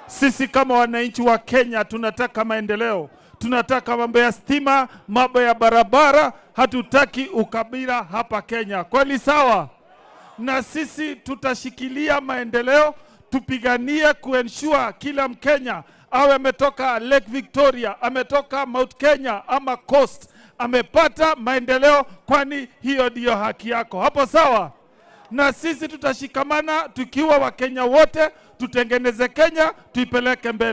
Sisi kama wananchi wa Kenya tunataka maendeleo, tunataka mambo ya stima, mambo ya barabara, hatutaki ukabila hapa Kenya. Kweli sawa? Na sisi tutashikilia maendeleo, tupiganie kuensure kila Mkenya awe ametoka Lake Victoria, ametoka Mount Kenya ama Coast, amepata maendeleo, kwani hiyo ndiyo haki yako. Hapo sawa? na sisi tutashikamana tukiwa Wakenya wote, tutengeneze Kenya, tuipeleke mbele.